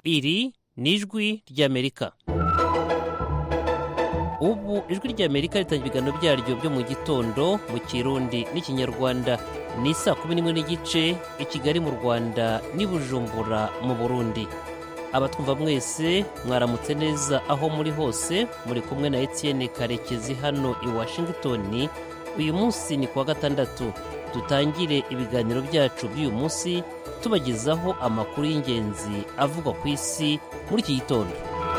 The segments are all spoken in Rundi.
iri ni ijwi ry'amerika ubu ijwi ry'amerika ritangira ibiganiro byaryo byo mu gitondo mu kirundi n'ikinyarwanda ni saa kumi n'imwe n'igice i kigali mu rwanda n'i bujumbura mu burundi abatwumva mwese mwaramutse neza aho muri hose muri kumwe na etienne karekezi hano i washington uyu munsi ni kuwa gatandatu dutangire ibiganiro byacu by'uyu munsi tubagezaho amakuru y'ingenzi avugwa ku isi muri iki gitondo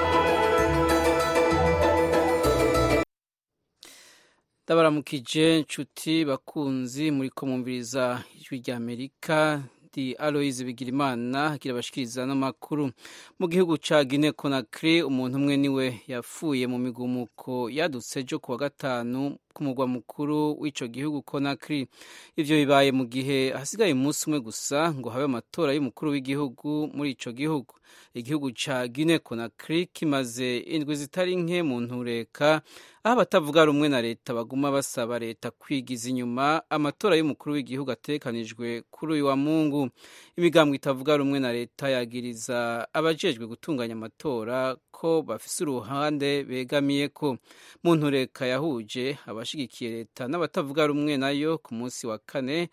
ndabaramukije nshuti bakunzi muri ko mwumviriza ijwi rya amerika di aloyize bigirimana kirabashikiriza n'amakuru mu gihugu ca gine konakiri umuntu umwe niwe yapfuye mu migumuko yadutse ejo kuwa gatanu ku mugwa mukuru w'ico gihugu konakiri ivyo bibaye mu gihe hasigaye umunsi umwe gusa ngo habe amatora y'umukuru w'igihugu muri ico gihugu igihugu ca gine konakiri kimaze indwi zitari nke mu ntureka aho abatavuga rumwe na leta baguma basaba leta kwigiza inyuma amatora y'umukuru w'igihugu atekanijwe kuri uyu wa mungu imigambwe itavuga rumwe na leta yagiriza abajejwe gutunganya amatora ko bafise uruhande begamiye ko mu ntureka yahuje abashigikiye leta n'abatavuga rumwe nayo ku munsi wa kane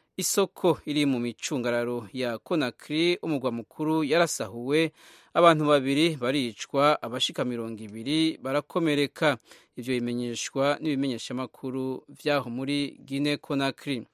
isoko iri mu micungararo ya konakiri umugwa mukuru yarasahuwe abantu babiri baricwa abashika mirongo ibiri barakomereka ivyo bimenyeshwa n'ibimenyeshamakuru vyaho muri gine konakiri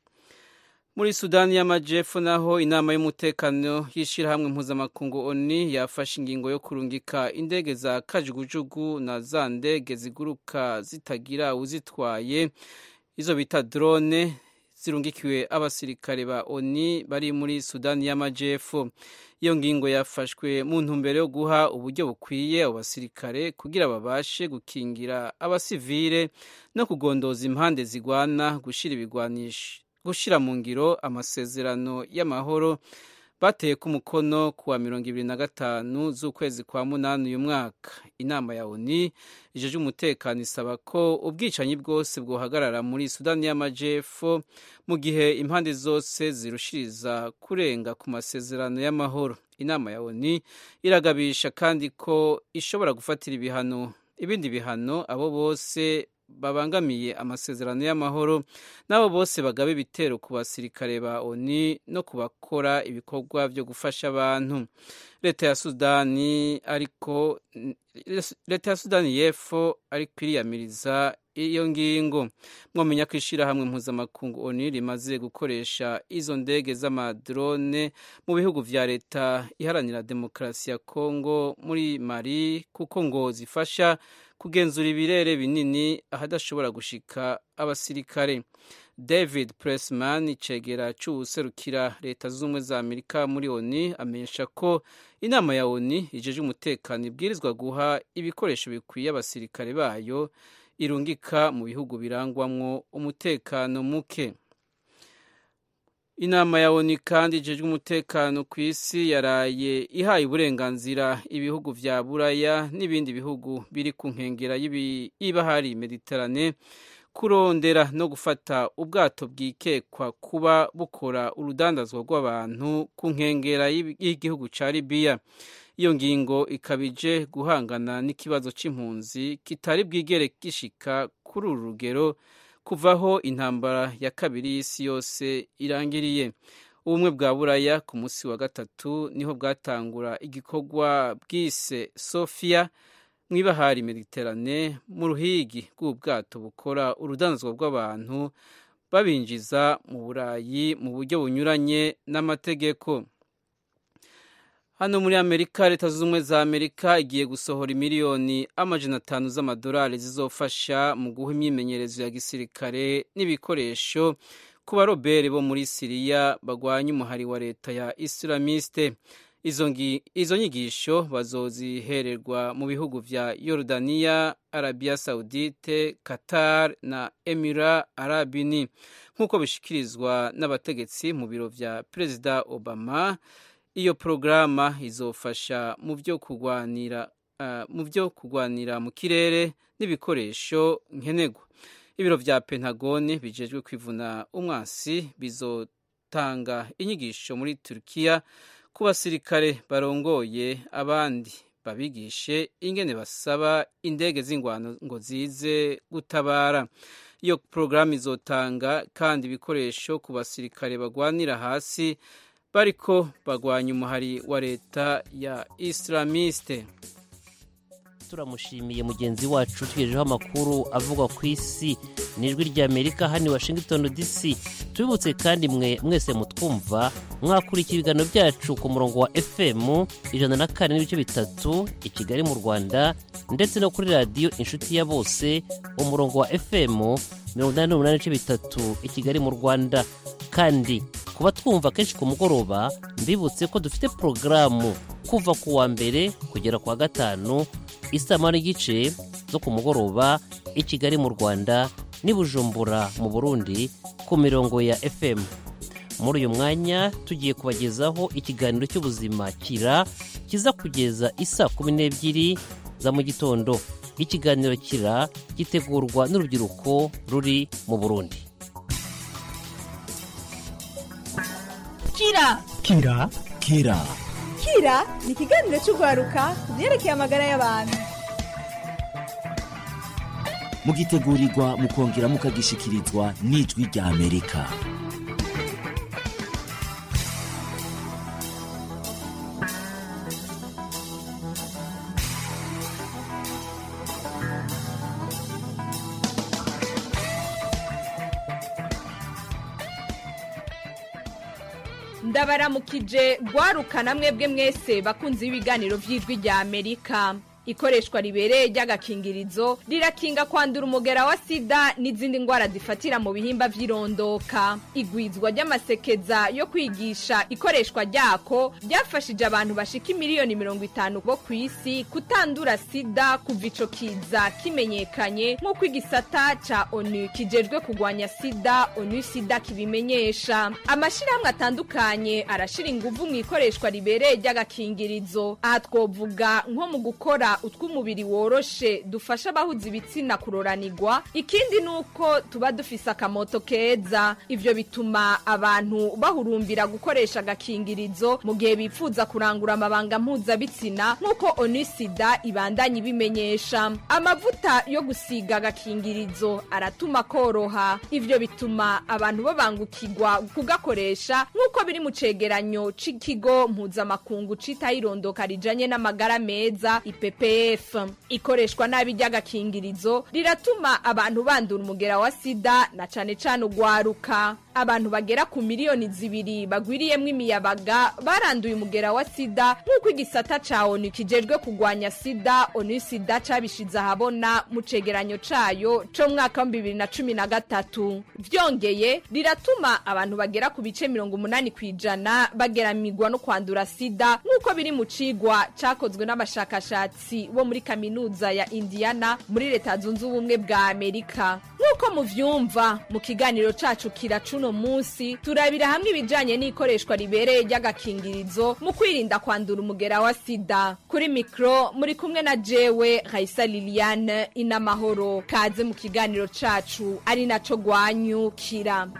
muri sudani y'amajepfo naho inama y'umutekano y'ishirahamwe mpuzamakungu oni yafashe ingingo yo kurungika indege za kajugujugu na za ndege ziguruka zitagira uzitwaye izo bita drone zirungikiwe abasirikare ba oni bari muri sudani y'amajepfo iyo ngingo yafashwe mu ntumbero yo guha uburyo bukwiye abo basirikare kugira babashe gukingira abasivile no kugondoza impande zigwana gushira ibigwanisho gushira mu ngiro amasezerano y'amahoro bateye ku mukono kuwa mirongo ibiri na gatanu z'ukwezi kwa munani uyu mwaka inama ya oni ijeje umutekano isaba ko ubwicanyi bwose bwohagarara muri sudani y'amajepfo mu gihe impande zose zirushiriza kurenga ku masezerano y'amahoro inama ya oni iragabisha kandi ko ishobora gufatira ibihano ibindi bihano abo bose babangamiye amasezerano y'amahoro n'abo bose bagaba ibitero ku basirikare ba oni no ku bakora ibikorwa byo gufasha abantu leta ya sudani ariko leta ya sudani y'epfo ariko iriyamiriza iyo ngingo mwamenya ko ishyirahamwe mpuzamakungu oni rimaze gukoresha izo ndege z'amadrone mu bihugu vya leta iharanira demokarasi ya kongo muri mali kuko ngo zifasha kugenzura ibirere binini ahadashobora gushika abasirikare david pressman icegera c'uwuserukira leta z'ubumwe za amerika muri oni amenyesha ko inama ya oni ijeje umutekano ibwirizwa guha ibikoresho bikwiye abasirikare bayo irungika mu bihugu birangwamwo umutekano muke inama ya oni kandi ijejwe umutekano ku isi yaraye ihaye uburenganzira ibihugu vya buraya n'ibindi bihugu biri ku nkengera y'ibahari mediterane kurondera no gufata ubwato bwikekwa kuba bukora urudandazwa rw'abantu ku nkengera y'igihugu ca libiya iyo ngingo ikabije guhangana n'ikibazo c'impunzi kitari bwigere gishika kuri uru rugero kuvaho intambara ya kabiri y'isi yose irangiriye ubumwe bwa buraya ku munsi wa gatatu niho bwatangura igikorwa bwise sofia mu ibahari mediterane mu ruhigi rw'ubwato bukora urudanzwa rw'abantu babinjiza mu burayi mu buryo bunyuranye n'amategeko hano muri amerika leta zunze ubumwe za amerika igiye gusohora miliyoni amajana atanu z'amadolari zizofasha mu guha imyimenyerezo ya gisirikare n'ibikoresho ku barobere bo muri siriya bagwanya umuhari wa leta ya isilamiste izo nyigisho bazozihererwa mu bihugu vya yorodaniya arabiya saudite qatar na emira arabini nk'uko bishikirizwa n'abategetsi mu biro vya perezida obama iyo porogaramu izofasha mu byo kurwanira mu byo kurwanira mu kirere n'ibikoresho nkenerwa ibiro vya pentagone bijejwe kwivuna umwasi bizotanga inyigisho muri turukiya ku basirikare barongoye abandi babigishe ingene basaba indege z'ingwano ngo zize gutabara iyo porogaramu izotanga kandi ibikoresho ku basirikare bagwanira hasi bariko bagwanya umuhari wa leta ya islamiste turamushimiye mugenzi wacu tugejejeho amakuru avugwa ku isi n'ijwi ry'amerika hano i washington dc tubibutse kandi mwe mwese mutwumva mwakurikira ibiganiro byacu ku murongo wa fm ijana na kane n'ibice bitatu i kigali mu rwanda ndetse no kuri radiyo inshuti ya bose umurongo wa fm mirongo inani n'umunani n'ibice bitatu i kigali mu rwanda kandi kuba twumva kenshi ku mugoroba mbibutse ko dufite porogaramu kuva ku wa mbere kugera ku wa gatanu isaha n'igice zo ku mugoroba i kigali mu rwanda n'i bujumbura mu burundi ku mirongo ya fm muri uyu mwanya tugiye kubagezaho ikiganiro cy'ubuzima kira kiza kugeza isa kumi n'ebyiri za mu gitondo ikiganiro kira gitegurwa n'urubyiruko ruri mu burundi kira kira kira kira ni ikiganiro cy'urwaruka ku byerekeye amagara y'abantu mugitegurirwa mukongera mukagishikirizwa n'ijwi rya amerika ndabaramukije rwarukana mwebwe mwese bakunze ibiganiro by'ijwi rya amerika ikoreshwa ribereye ry'agakingirizo rirakinga kwandura umugera wa sida n'izindi ndwara zifatira mu bihimba by'irondoka igwizwa ry'amasekeza yo kwigisha ikoreshwa ryako ryafashije abantu bashika miliyoni mirongo itanu bo ku isi kutandura sida kuva ico kiza kimenyekanye nk'uko igisata ca onu kijejwe kugwanya sida onu sida kibimenyesha amashirahamwe atandukanye arashira inguvu mu ikoreshwa ribereye ry'agakingirizo aha twovuga nko mu gukora utw'umubiri woroshe dufasha abahuza ibitsina kuroranirwa ikindi ni uko tuba dufise akamoto keza ivyo bituma abantu bahurumbira gukoresha agakingirizo mu gihe bifuza kurangura amabanga mpuzabitsina nk'uko onisida ibandanya ibimenyesha amavuta yo gusiga agakingirizo aratuma koroha ivyo bituma abantu babangukirwa kugakoresha nk'uko biri mu cegeranyo c'ikigo mpuzamakungu citaho irondoka rijanye n'amagara meza ipepe ppf ikoreshwa nabi ry'agakingirizo riratuma abantu bandura umugera wa sida na cane cane ugwaruka abantu bagera ku miliyoni zibiri bagwiriyemwo imiyabaga baranduye umugera wa sida nk'uko igisata ca onu kijejwe kugwanya sida onu sida cabishize ahabona mu cegeranyo cayo co mwaka wa bibiri na cumi na gatatu vyongeye riratuma abantu bagera ku bice mirongo umunani kw'ijana bageramirwa no kwandura sida nk'uko biri mu cigwa cakozwe n'abashakashatsi bo muri kaminuza ya indiana muri leta zunze ubumwe bwa amerika nk'uko muvyumva mu kiganiro cacu kira cuno munsi turabira hamwe ibijanye n'ikoreshwa ribereye ry'agakingirizo mu kwirinda kwandura umugera wa sida kuri mikro muri kumwe na jewe raisa liliane inamahoro kaze mu kiganiro cacu ari naco gwanyukira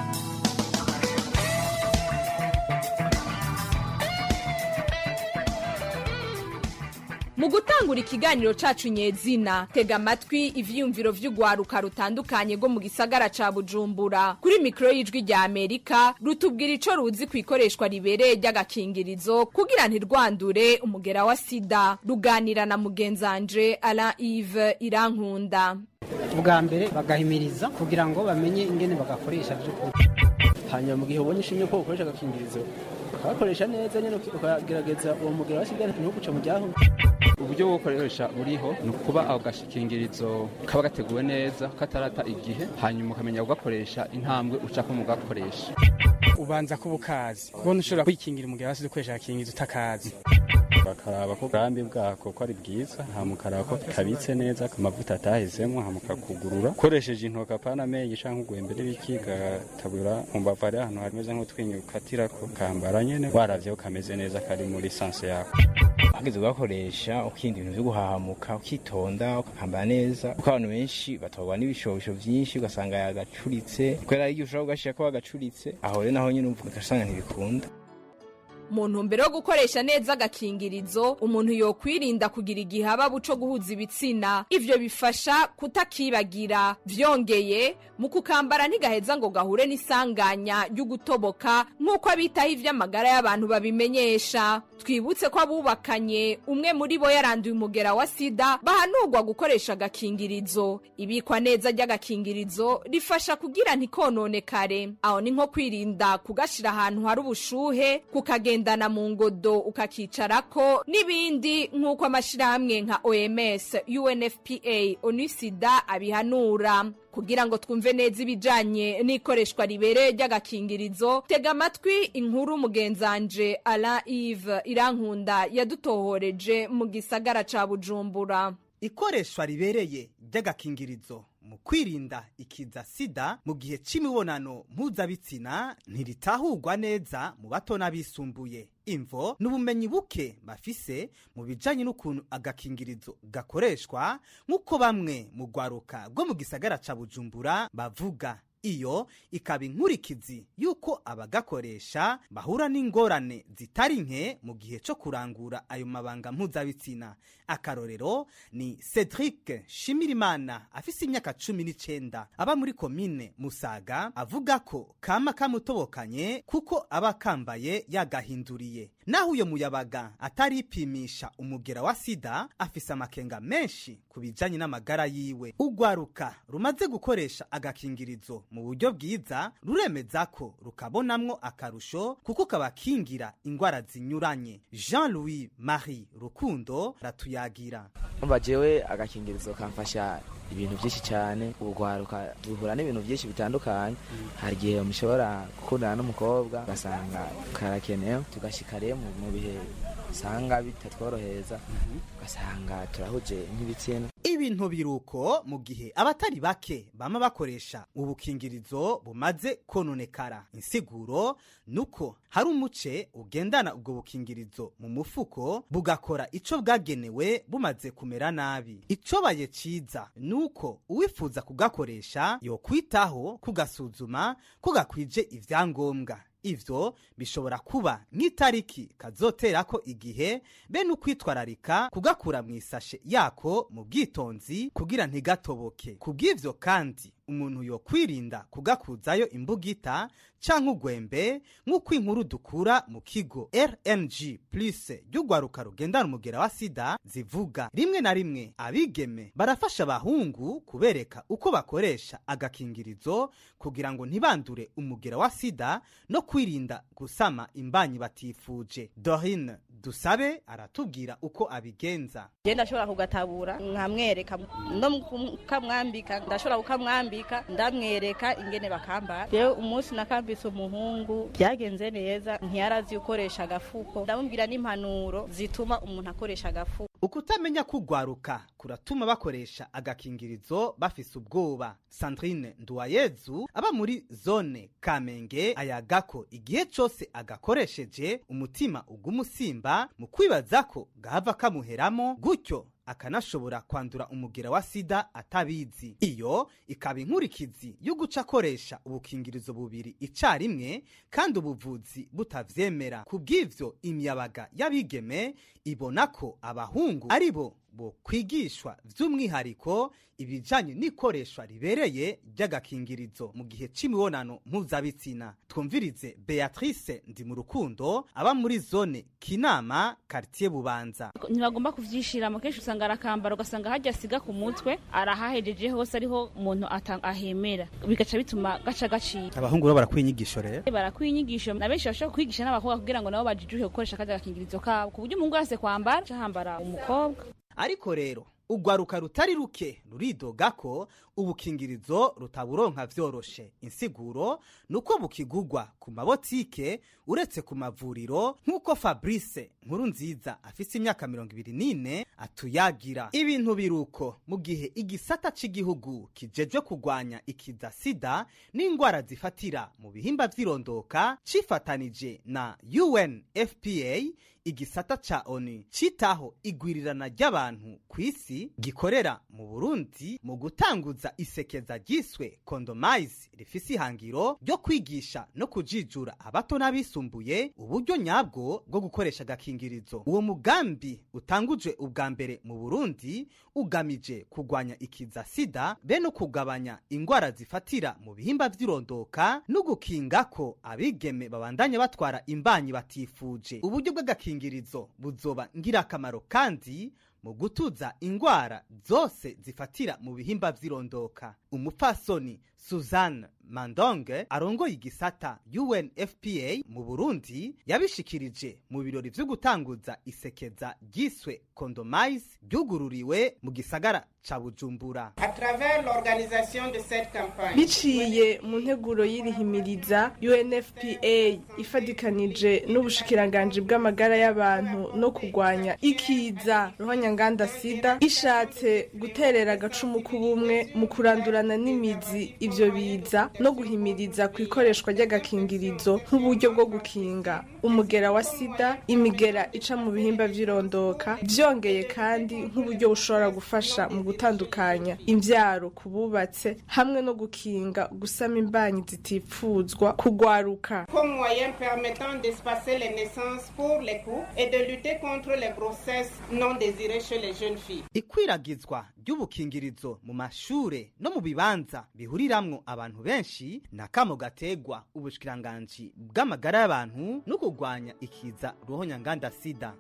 mu gutangura ikiganiro cacu nyezina tega amatwi ivyiyumviro vy'urwaruka rutandukanye rwo mu gisagara ca bujumbura kuri mikoro y'ijwi rya amerika rutubwira ico ruzi ku ikoreshwa ribereye ry'agakingirizo kugira ntirwandure umugera wa sida ruganira na mugenzanje alain ive irankunda ubwa mbere bagahimiriza kugira ngo bamenye ingene bagakoresha by'ukuri hanyuma mu gihe ubonye ishimye ko ukoresha agakingirizo ukagakoresha neza nyine ukagerageza uwo mugera wa sida ntuguce mu ryaho uburyo bwo gukoresha buriho ni ukuba ako gashikingirizo kaba gateguwe neza katarata igihe hanyuma ukamenya kugakoresha intambwe ucako mu gakoresha ubanza kuba ukazi ubona ushobora kwikingira umugera wa sida ukoresha agakingirizo utakazi bakaraba ko ubwambi bwako ko ari bwiza hamukaraba ko kabitse neza amavuta atahezemo hamukakugurura ukoresheje intoki apana amenyo cyangwa ugwembe n'ibiki gatabura mu mbavu hari ahantu hameze nk'utwinyo ukatirako kambara nyene waravyeho kameze neza kari muri sanse yawe hageze ugakoresha ukirinda ibintu vyo guhahamuka ukitonda ukakambara neza kuko abantu benshi batwarwa n'ibishobisho vyinshi ugasanga yagacuritse kubera igihe ushobora kugashira ko wagacuritse aho rero naho nyene ugasanga ntibikunda mu ntumbero yo gukoresha neza agakingirizo umuntu yokwirinda kugira igihababu co guhuza ibitsina ivyo bifasha kutakibagira vyongeye mu kukambara ntigaheza ngo gahure n'isanganya ry'ugutoboka nk'uko abitaho ivy'amagara y'abantu babimenyesha twibutse ko abubakanye umwe muri bo yaranduye umugera wa sida bahanurwa gukoresha agakingirizo ibikwa neza ry'agakingirizo rifasha kugira ntikononekare aho ni nko kwirinda kugashira ahantu hari ubushuhe kukagendana mu ngodo ukakicarako n'ibindi nk'uko amashirahamwe nka oms unfpa onusida abihanura kugira ngo twumve neza ibijanye n'ikoreshwa ribereye ry'agakingirizo tega amatwi inkuru mugenzanje alain ive irankunda yadutohoreje mu gisagara ca bujumbura ikoreshwa ribereye ry'agakingirizo mu kwirinda ikiza sida mu gihe c'imibonano mpuzabitsina ntiritahurwa neza mu bato n'abisumbuye imvo n'ubumenyi buke bafise mu bijanye n'ukuntu agakingirizo gakoreshwa nk'uko bamwe mu rwaruka rwo mu gisagara ca bujumbura bavuga iyo ikaba inkurikizi y'uko abagakoresha bahura n'ingorane zitari nke mu gihe cyo kurangura ayo mabanga mpuzabitsina akarorero ni cedric shimirimana afise imyaka cumi n'icenda aba muri komine musaga avuga ko kama kamutobokanye kuko aba kambaye yagahinduriye naho uyo muyabaga ataripimisha umugera wa sida afise amakenga menshi ku bijanye n'amagara yiwe urwaruka rumaze gukoresha agakingirizo mu buryo bwiza ruremeza ko rukabonamwo akarusho kuko kabakingira ingwara zinyuranye jean louis marie rukundo ratuyagira umva jewe agakingirizo kamfasha ibintu byinshi cyane urwaruka duhura n'ibintu byinshi bitandukanye hari igihe mushobora gukundana n'umukobwa ugasanga karakenewe tugashyika rero mu bihe usanga bitatworohereza ugasanga turahuje nk'ibitsina ibintu biruko mu gihe abatari bake bama bakoresha ubukingirizo bumaze kononekara insiguro nuko hari umuce ugendana ubwo bukingirizo mu mufuko bugakora ico bwagenewe bumaze kumera nabi icobaye ciza nuko uwifuza kugakoresha yokwitaho kugasuzuma ko gakwije ivyangombwa ivyo bishobora kuba nk'itariki kazoterako igihe be n'ukwitwararika kugakura mu isashe yako mu bwitonzi kugira ntigatoboke ku bw'ivyo kandi umuntu yokwirinda kugakuzayo imbugita canke ugwembe nk'uko inkuru dukura mu kigo rng plus ry'urwaruka rugendana umugera wa sida zivuga rimwe na rimwe abigeme barafasha abahungu kubereka uko bakoresha agakingirizo kugira ngo ntibandure umugera wa sida no kwirinda gusama imbanyi batifuje dorine dusabe aratubwira uko abigenza genda ndashobora kugatabura nkamwereka no kukamwambika ndashobora kukamwambika ndamwereka ingene bakambara rero umunsi nakambitse umuhungu byagenze neza ntiyarazi ukoresha agafuko ndamubwira n'impanuro zituma umuntu akoresha agafuko ukutamenya kugwaruka kuratuma bakoresha agakingirizo bafise ubwoba sandrine nduwayezu aba muri zone kamenge ayagako igihe cose agakoresheje umutima ugumusimba mu kwibaza ko gahava kamuheramo gutyo akanashobora kwandura umugera wa sida atabizi iyo ikaba inkurikizi yo guca akoresha ubukingirizo bubiri icarimwe kandi ubuvuzi butavyemera ku bw'ivyo imiyabaga y'abigeme ibona ko abahungu ari bo bo kwigishwa by'umwihariko ibijanye n'ikoreshwa ribereye ry'agakingirizo mu gihe c'imibonano mpuzabitsina twumvirize beatrice ndi mu rukundo aba muri zone kinama kartier bubanza ntibagomba kuvyishiramo kenshi usanga arakambara ugasanga hajya asiga ku mutwe arahahejeje hose ariho umuntu ahemera bigaca bituma gaca gacika abahungu bo barakwiye inyigisho rero barakwiye inyigisho na benshi bashobora kwigisha n'abakobwa kugira ngo nabo bajijuke gukoresha kaja agakingirizo kabo ku buryo umuhungu wese kwambara cahambara umukobwa ariko rero urwaruka rutari ruke ruridoga ko ubukingirizo rutaburonka vyoroshe insiguro nuko bukigugwa ku mabotike uretse ku mavuriro nk'uko fabrice nkuru nziza afise imyaka mirongo ibiri n'ine atuyagira ibintu biruko mu gihe igisata c'igihugu kijejwe kugwanya ikiza sida n'ingwara zifatira mu bihimba vy'irondoka cifatanije na unfpa igisata ca onu citaho igwirirana ry'abantu ku isi gikorera mu burundi mu gutanguza gutanguza isekeza ryiswe kondomize rifise ihangiro ryo kwigisha no kujijura abato n'abisumbuye uburyo nyabwo bwo gukoresha agakingirizo uwo mugambi utangujwe ubwa mbere mu burundi ugamije kugwanya ikiza sida be no kugabanya ingwara zifatira mu bihimba vy'irondoka no gukinga ko abigeme babandanya batwara imbanyi batifuje uburyo bw'agakingirizo buzoba ngirakamaro kandi mu gutuza ingwara zose zifatira mu bihimba vy'irondoka umupfasoni suzanne mandonge arongoye igisata unfpa mu burundi yabishikirije mu birori vyo gutanguza isekeza ryiswe kondomize ryugururiwe mu gisagara ca bujumbura biciye mu nteguro y'irihimiriza unfpa ifadikanije n'ubushikiranganji bw'amagara y'abantu no kurwanya ikiza ruhonyanganda sida ishatse guterera agacumu k'ubumwe mu kurandurana n'imizi ivyo biza no guhimiriza ku ikoreshwa ry'agakingirizo nk'uburyo bwo gukinga umugera wa sida imigera ica mu bihimba vy'irondoka vyongeye kandi nk'uburyo bushobora gufasha mu gutandukanya imvyaro ku bubatse hamwe no gukinga gusama imbanyi zitifuzwa kugwaruka comme moyen permettant d'espacer les naissances pour les couples et de lutter contre les grossesses non désirées chez les jeunes filles. ikwiragizwa ry'ubukingirizo mu mashure no mu bibanza bihuriramwo abantu benshi na kamo gategwa ubushikiranganji bw'amagara y'abantu no kurwanya ikiza ruhonyanganda sida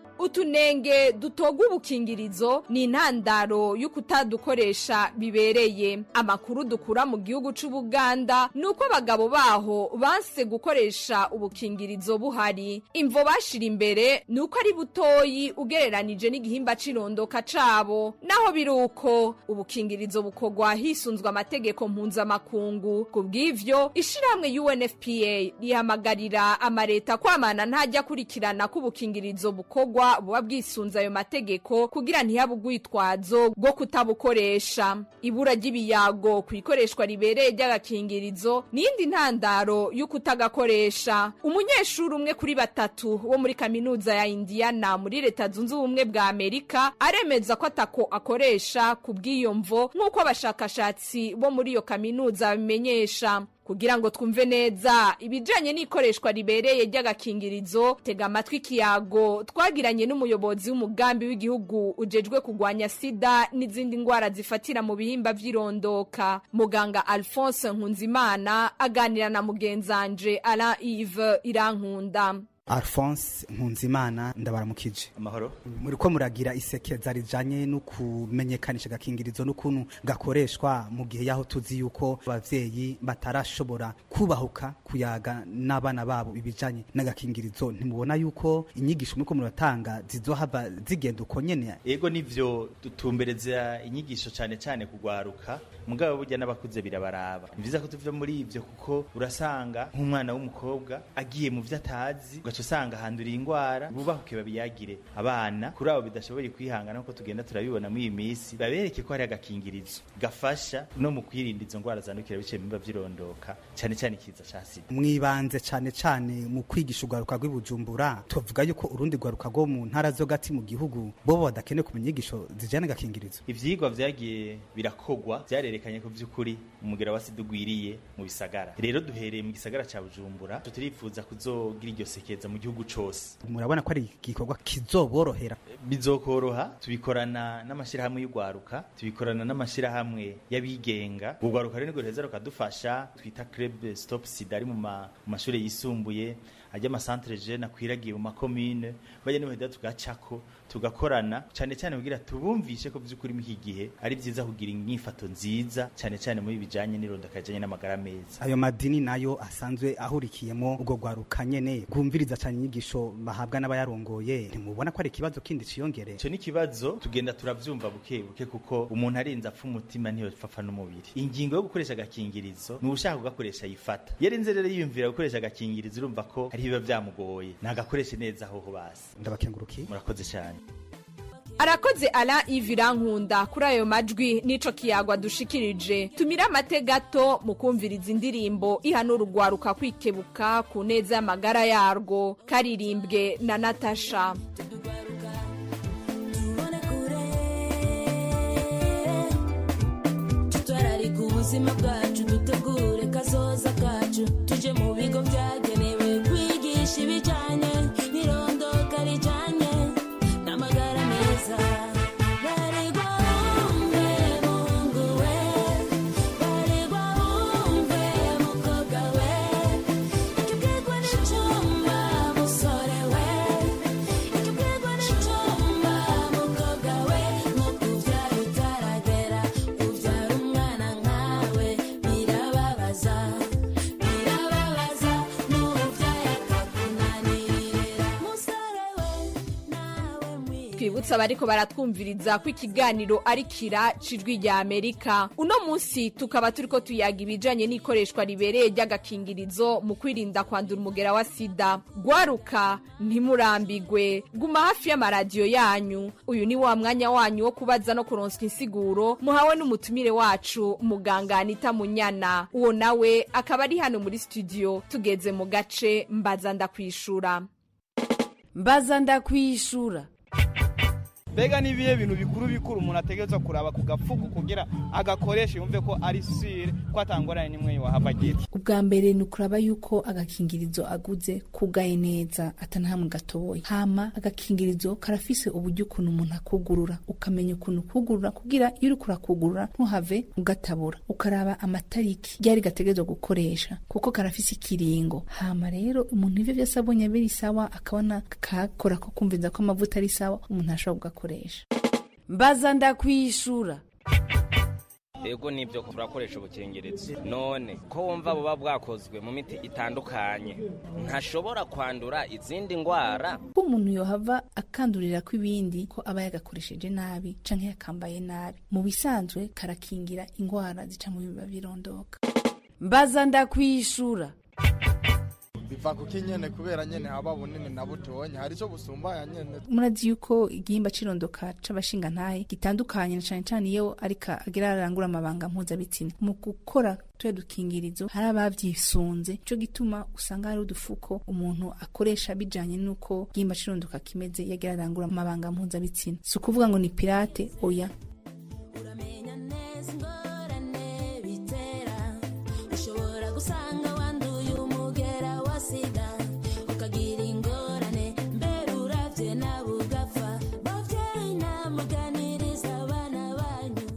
utunenge dutoga ubukingirizo ni intandaro y'ukutadukoresha bibereye amakuru dukura mu gihugu c'ubuganda ni uko abagabo baho banse gukoresha ubukingirizo buhari imvo bashira imbere ni uko ari butoyi ugereranije n'igihimba c'irondoka cabo naho biri uko ubukingirizo bukorwa hisunzwe amategeko mpuzamakungu ku bw'ivyo ishirahamwe unfpa rihamagarira amareta kwamana ntajya akurikirana ko ubukingirizo bukorwa buba bwisunze ayo mategeko kugira ntihabe urwitwazo rwo kutabukoresha ibura ry'ibiyago ku ikoreshwa ribereye ry'agakingirizo n'iyindi ntandaro y'ukutagakoresha umunyeshuri umwe kuri batatu wo muri kaminuza ya indiana muri leta zunze ubumwe bwa amerika aremeza ko atako akoresha ku bw'iyo mvo nk'uko abashakashatsi bo muri iyo kaminuza babimenyesha kugira ngo twumve neza ibijanye n'ikoreshwa ribereye ry'agakingirizo tega amatwi ikiyago twagiranye n'umuyobozi w'umugambi w'igihugu ujejwe kurwanya sida n'izindi ndwara zifatira mu bihimba vy'irondoka muganga alphonse nkunzimana aganira na mugenzanje alain ive irankunda alphonse nkunzimana ndabaramukije amahoro muri ko muragira isekeza rijanye no kumenyekanisha agakingirizo n'ukuntu gakoreshwa mu gihe yaho tuzi yuko abavyeyi batarashobora kubahuka kuyaga n'abana babo ibijanye n'agakingirizo ntimubona yuko inyigisho muriko muratanga zizohava zigenda uko nyene ego nivyo dutumbereza inyigisho cane cane kugwaruka mugabo burya n'abakuze birabaraba ni vyiza ko tuva muri ivyo kuko urasanga nk'umwana w'umukobwa agiye mu vyo atazi ugaca usanga handuriye ingwara bubahuke babiyagire abana kuri abo bidashoboye kwihangana nkuko tugenda turabibona muri iyi minsi babereke ko hari agakingirizo gafasha no mu kwirinda izo ngwara zandukira biciye mu biba vy'irondoka cane cane ikiza ca sida mwibanze cane cane mu kwigisha urwaruka rw'ibujumbura tuvuga yuko urundi rwaruka rwo mu ntara zo gati mu gihugu bobo badakeneye kumenya inyigisho zijyana n'agakingirizo ivyigwa vyagiye birakogwa vyarerekanye ko vy'ukuri umugera wa sida ugwiriye mu bisagara rero duhereye mu gisagara ca bujumbura turifuza kuzogira iryo sekeza mu gihugu cose murabona ko ari igikorwa kizoborohera bizokoroha tubikorana n'amashirahamwe y'urwaruka tubikorana n'amashirahamwe y'abigenga urwaruka rero nirwo ruheza rukadufasha twita club stop sida ari mu mashuri yisumbuye ajya amasantere jene akwiragiye mu makomine bajya n'ubuheda tugacako tugakorana cyane cyane kugira tubumvishe ko by'ukuri muri iki gihe ari byiza kugira inyifato nziza cyane cyane muri bijanye n'irondoka rijanye n'amagara meza ayo madini nayo asanzwe ahurikiyemo ubwo rwaruka nyene rwumviriza cyane inyigisho bahabwa n'abayarongoye ntimubona ko ari ikibazo kindi ciyongere ico ni ikibazo tugenda turavyumva buke buke kuko umuntu arinze apfa umutima niyo pfafa n'umubiri ingingo yo gukoresha agakingirizo ni ushaka kugakoresha yifata yarinze rero yiyumvira gukoresha agakingirizo urumva ko hari biba byamugoye nagakoreshe neza aho basi ndabakengurukiye murakoze cyane arakoze ala ivirankunda kuri ayo majwi n'ico kiyagwa dushikirije tumira amate gato mu kumviriza indirimbo ihanura urwaruka kwikebuka ku neza y'amagara yarwo karirimbwe na natasha Tutware ubuzima bwacu dutegure kazoza kacu tuje mu bigo byagenewe kwigisha ibijyanye n'irondoka rijyanye n'amagara meza baregwa wumve mungu we baregwa wumve mukobwa we ikibwirwa n'icyuma musore we ikibwirwa n'icyuma mukobwa we nko kubyara utaragera ubyara umwana nkawe birababaza birababaza n'ubyaye akakunanirira musore we twibutsa abariko baratwumviriza ko ikiganiro ari kira cijwi rya amerika uno munsi tukaba turiko tuyaga ibijanye n'ikoreshwa ribereye ry'agakingirizo mu kwirinda kwandura umugera wa sida gwaruka ntimurambigwe guma hafi y'amaradiyo yanyu uyu ni wa mwanya wanyu wo kubaza no kuronswa insiguro muhawe n'umutumire wacu muganga anita munyana uwo nawe akaba ari hano muri studio tugeze mu gace mbaza ndakwishura mbaza ndakwishura mbega ni ibihe bintu bikuru bikuru umuntu ategerezwa kuraba ku gafuku kugira agakoreshe yumve ko ari sire ko atangorane n'imwe wahava agira ubwa mbere ni ukuraba yuko agakingirizo aguze kugaye neza atanahamwe gatoboye hama agakingirizo karafise uburyo ukuntu umuntu akugurura ukamenya ukuntu kugurura kugira iyo uriko urakugurura ntuhave ugatabura ukaraba amatariki ryari gategerezwa gukoresha kuko karafise ikiringo hama rero umuntu ivyo vyose abonye biri sawa akabona kakora ko kumviza ko amavuta ari sawa umuntu ashobora kugakoresha mbaza ndakwishura ego nibyo turakoresha ubukingirizo none ko wumva buba bwakozwe mu miti itandukanye ntashobora kwandura izindi ndwara ko umuntu yohava akandurira ko ibindi ko aba yagakoresheje nabi canke yakambaye nabi mu bisanzwe karakingira ingwara zica mu biba birondoka mbaza ndakwishura biva kuko nyene kubera nyene haba bunini na butonya hari ico busumbaya nyene murazi yuko igihimba c'irondoka c'abashingantahe gitandukanye na cane cane iyo ariko agira arangura amabanga mpuzabitsina mu gukora tuya dukingirizo hari abavyisunze ico gituma usanga hari udufuko umuntu akoresha bijanye n'uko igihimba c'irondoka kimeze iyo agira arangura amabanga mpuzabitsina si ukuvuga ngo ni pirate oya uramenya neza ingorane bitera ushobora gusanga wanduye umugera wa sida ukagira ingorane mbere uravye nawe ugapfa bavyeyi namuganiriza abana banyu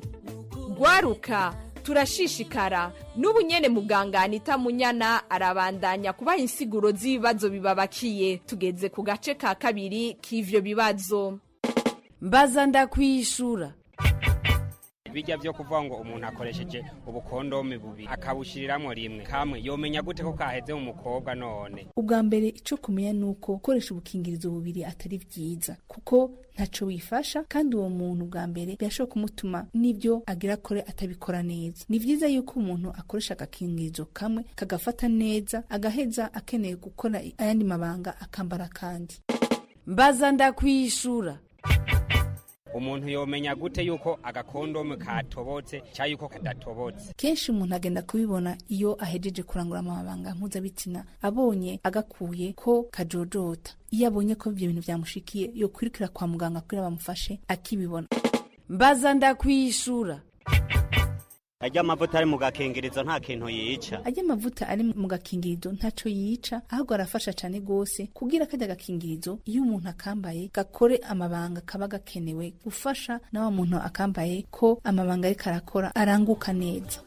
gwaruka turashishikara n'ubu nyene muganga anita munyana arabandanya kubaha insiguro z'ibibazo bibabakiye tugeze ku gace ka kabiri k'ivyo bibazo mbaza ndakwishura bijya byo kuvuga ngo umuntu akoresheje ubukondome bubiri akabushyiriramo rimwe kamwe yomenya gute ko kaheze mu mukobwa none ubwa mbere ico kumenya nuko gukoresha ubukingirizo bubiri atari vyiza kuko ntaco wifasha kandi uwo muntu bwa mbere birashobora kumutuma n'ibyo agira akore atabikora neza ni vyiza yuko umuntu akoresha agakingirizo kamwe kagafata neza agaheza akeneye gukora ayandi mabanga akambara kandi mbaza ndakwishura umuntu yomenya gute yuko agakondome katobotse cyangwa yuko kadatobotse kenshi umuntu agenda kubibona iyo ahejeje kurangura amabanga mpuzabitsina abonye agakuye ko kajojota iyo abonye ko ibyo bintu byamushikiye yo kwirukira kwa muganga kugira bamufashe akibibona mbaza ndakwishura ajya amavuta ari mu gakingirizo nta kintu yica ajya amavuta ari mu gakingirizo ntaco yica ahubwo arafasha cane gose kugira kajya gakingirizo iyo umuntu akambaye gakore amabanga kaba gakenewe gufasha na wa muntu akambaye ko amabanga ariko arakora aranguka neza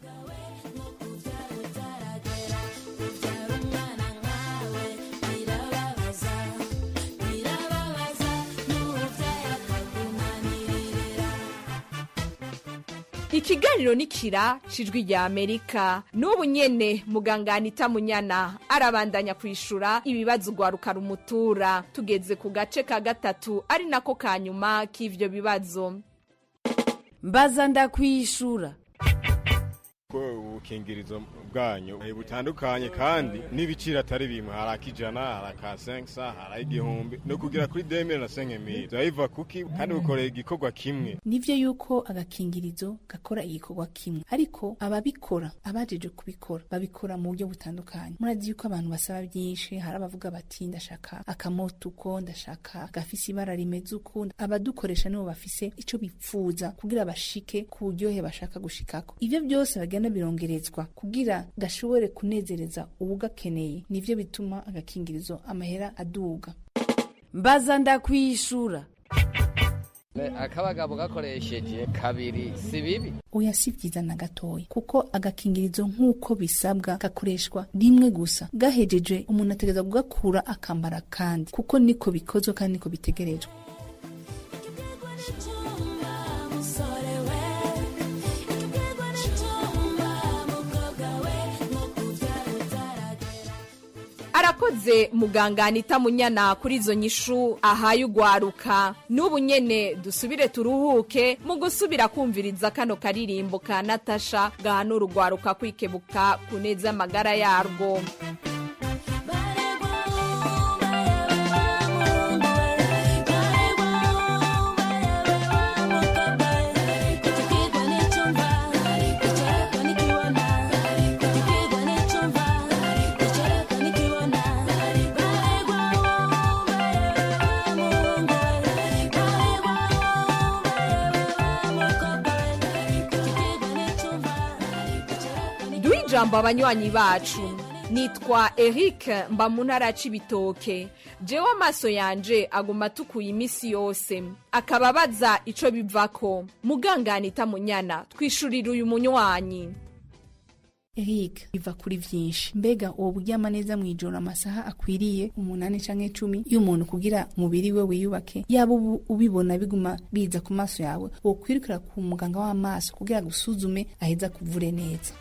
birababaza birababaza n'ubyaye akakunanirira ikiganiro ni kira cijwi rya amerika n'ubu nyene muganga anita munyana arabandanya kwishura ibibazo ugwaruka rumutura tugeze ku gace ka gatatu ari nako ka nyuma k'ivyo bibazo mbaza ndakwishura ko ubukingirizo bwanyu eh, butandukanye kandi n'ibiciro atari bimwe hari akijana hari aka senkisa hari igihumbi no kugira kuri demire na senkemiri turabiva kuki kandi bukoreye igikorwa kimwe nivyo yuko agakingirizo gakora igikorwa kimwe ariko ababikora abajeje kubikora babikora mu buryo butandukanye murazi yuko abantu basaba byinshi hari abavuga bati ndashaka akamoto uko ndashaka gafise ibara rimeze uko abadukoresha nibo bafise ico bipfuza kugira bashike ku buryohe bashaka gushikako ivyo byose bagenda birongerezwa kugira gashobore kunezereza uwugakeneye nivyo bituma agakingirizo amahera aduga mbaza ndakwishura akabagabo gakoresheje kabiri si bibi oya si byiza na gatoya kuko agakingirizo nk'uko bisabwa gakoreshwa rimwe gusa gahejeje umuntu ategereza kugakura akambara kandi kuko niko bikozwe kandi niko bitegerejwe arakoze muganga anita munyana kuri izo nyishu ahaye ugwaruka n'ubu nyene dusubire turuhuke mu gusubira kumviriza kano karirimbo ka natasha gahanura ugwaruka kwikebuka kuneza amagara yarwo duhe ijambo abanywanyi bacu nitwa eric mba mu ntara ya cibitoke jewe amaso yanje aguma atukuye iminsi yose akaba abaza ico bivako muganganita munyana twishurira uyu munywanyi Eric biva kuri vyinshi mbega uwo buryama neza mwijoro amasaha akwiriye umunani canke cumi iyo umuntu kugira umubiri we wiyubake yaba ubu ubibona biguma biza ku maso yawe wokwirukira ku muganga w'amaso kugira gusuzume aheza kuvure neza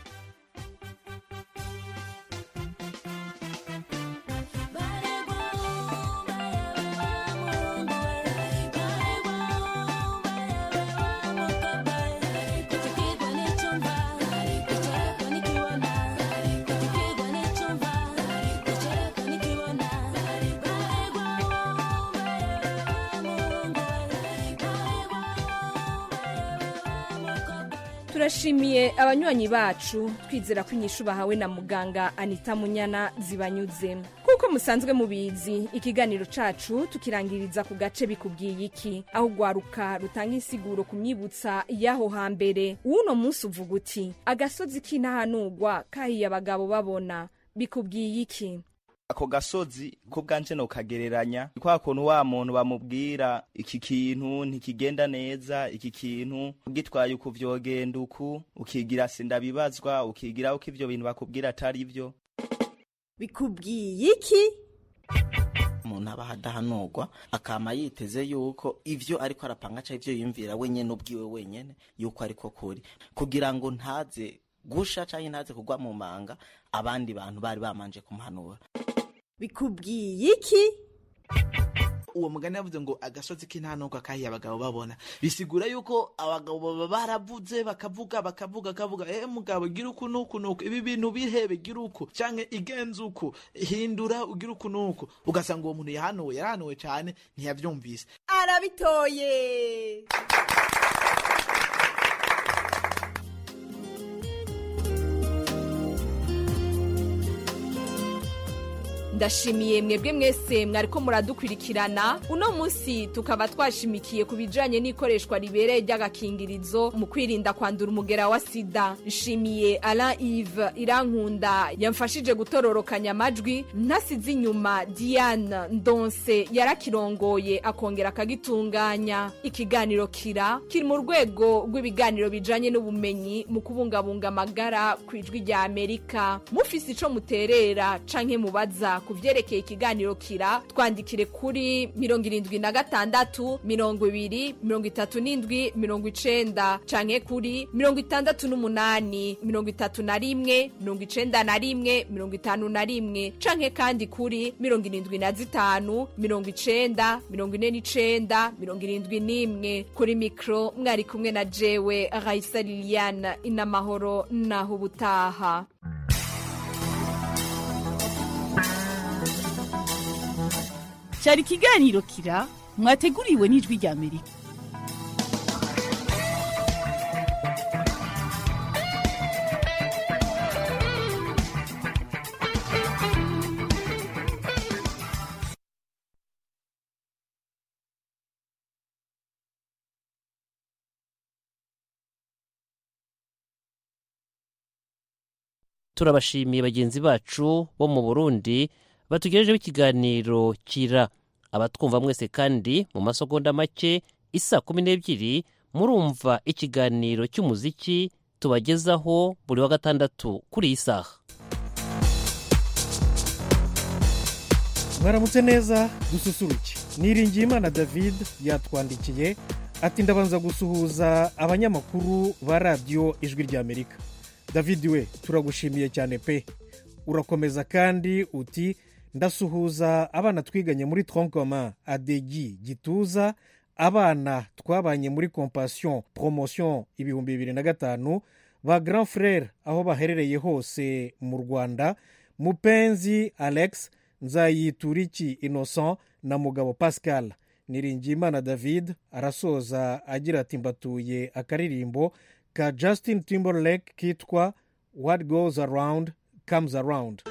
turashimiye abanywanyi bacu twizera ko inyishu bahawe na muganga anita munyana zibanyuze kuko musanzwe mubizi ikiganiro cacu tukirangiriza ku gace bikubwiye iki aho ugwaruka rutanga insiguro ku myibutsa y'aho hambere uno munsi uvuga uti agasozi k'intahanurwa kahiye abagabo babona bikubwiye iki ako gasozi ko bwanje nokagereranya kwa kuntu wa muntu bamubwira iki kintu ntikigenda neza iki kintu ugitwaye uku vyogenda uku ukigira sindabibazwa ukigira uko ivyo bintu bakubwira atari vyo bikubwiye iki umuntu aba adahanurwa akama yiteze yuko ivyo ariko arapanga ca ivyo yiyumvira wenyene ubwiwe wenyene yuko ariko kuri kugira ngo ntaze gusha canke ntaze kugwa mu manga abandi bantu bari bamanje kumuhanura bikubwiye iki uwo mugani yavuze ngo agasozi k'intanuka kahiye abagabo babona bisigura yuko abagabo baba baravuze bakavuga bakavuga bakavuga eh mugabo gira uku nuku nuku ibi bintu bihebe gira uku canke igenza uku hindura ugira uku nuku ugasanga uwo muntu yahanuwe yarahanuwe cane ntiyavyumvise arabitoye ndashimiye mwebwe mwese mwariko muradukurikirana uno munsi tukaba twashimikiye ku bijanye n'ikoreshwa ribereye ry'agakingirizo mu kwirinda kwandura umugera wa sida nshimiye alain ive irankunda yamfashije gutororokanya amajwi ntasize inyuma diane ndonse yarakirongoye akongera akagitunganya ikiganiro kira kiri mu rwego rw'ibiganiro bijanye n'ubumenyi mu kubungabunga amagara ku ijwi rya amerika mufise ico muterera canke mubaza ku ku vyerekeye ikiganiro kira twandikire kuri mirongo irindwi na gatandatu mirongo ibiri mirongo itatu n'indwi mirongo icenda canke kuri mirongo itandatu n'umunani mirongo itatu na rimwe mirongo icenda na rimwe mirongo itanu na rimwe canke kandi kuri mirongo irindwi na zitanu mirongo icenda mirongo ine n'icenda mirongo irindwi n'imwe kuri mikro mwari kumwe na jewe raisa liliane inamahoro naho ubutaha cyari ikiganiro kira mwateguriwe n'ijwi rya amerika turabashimiye bagenzi bacu bo mu burundi batugejejeho ikiganiro kira abatwumva mwese kandi mu masegonda make isa kumi n'ebyiri murumva ikiganiro cy'umuziki tubagezaho buri wa gatandatu kuri iyi saha mwaramutse neza dususuruke niringiyimana david yatwandikiye ati ndabanza gusuhuza abanyamakuru ba radiyo ijwi ry'amerika david we turagushimiye cyane pe urakomeza kandi uti ndasuhuza abana twiganye muri tronkoma adegi gituza abana twabanye muri compassion promotion ibihumbi bibiri na gatanu ba grand frere aho baherereye hose mu rwanda mupenzi alex nzayituriki innocent na mugabo pascal niringiyimana david arasoza agira ati mbatuye akaririmbo ka justin timberlake kitwa what goes around comes around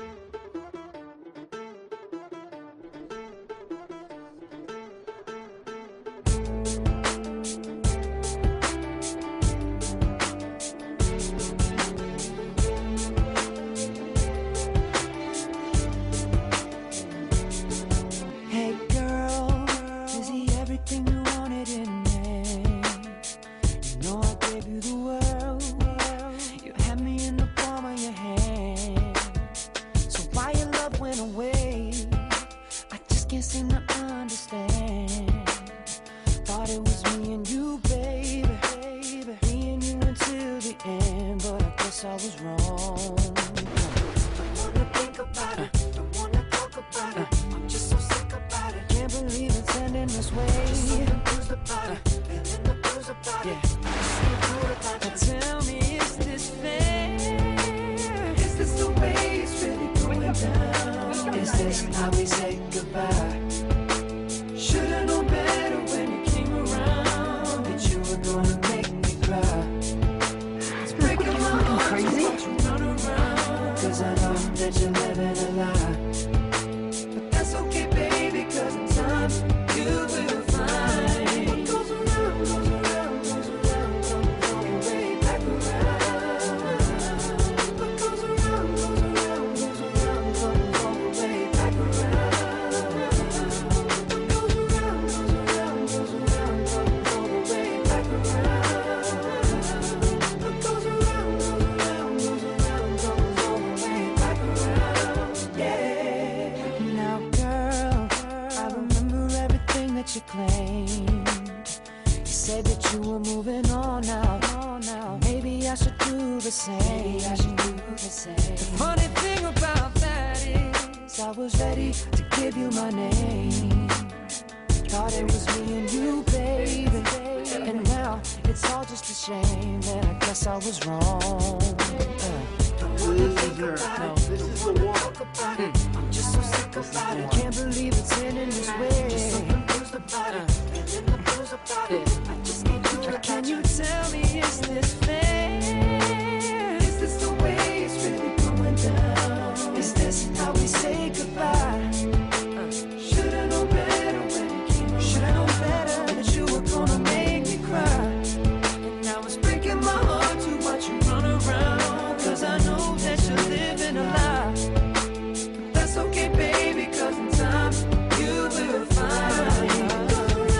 Hey girl, is he everything you wanted in me? You know I gave you the world. You had me in the palm of your hand. So why your love went away? I just can't seem to understand. Thought it was me and you, baby. Me and you until the end, but I guess I was wrong. Don't wanna think about it. Don't wanna talk about it. I'm just so sick about it. Can't believe it's ending this way. Just so confused about it. Feeling the blues about it. But tell me, is this fair? Is this the way it's really going down? Is this how we say goodbye? Should've known better when you came around that you were gonna make me cry. It's breaking my heart crazy. You run around, cause I know that you're living a lie. But that's okay, baby, cause in time you will find what goes around, goes around, goes around, comes all the way back around. What goes around, goes around, goes around, comes all the way back around. What goes around, goes around, goes around, comes all the way back around. What goes around, goes around, goes around, comes all the way back around. Yeah. Now, girl, I remember everything that you claimed. You said that you were moving on now. Maybe I should do the same. I should do the same. The funny thing about that is, I was ready to give you my name. Thought it was me and you, baby. And now it's all just a shame that I guess I was wrong. No. This is the one. I'm just so sick about it. Can't believe it's ending this way. Just so confused about it. Feeling the blues about it. I just can't do it. Can you tell me, is this fair? Is this the way it's really going down? Is this how we say goodbye? Should've known better when you came around. Should've known better that you were gonna make me cry. And now it's breaking my heart to watch you run around. Cause I know that you're living a lie. But that's okay, baby, cause in time you will find.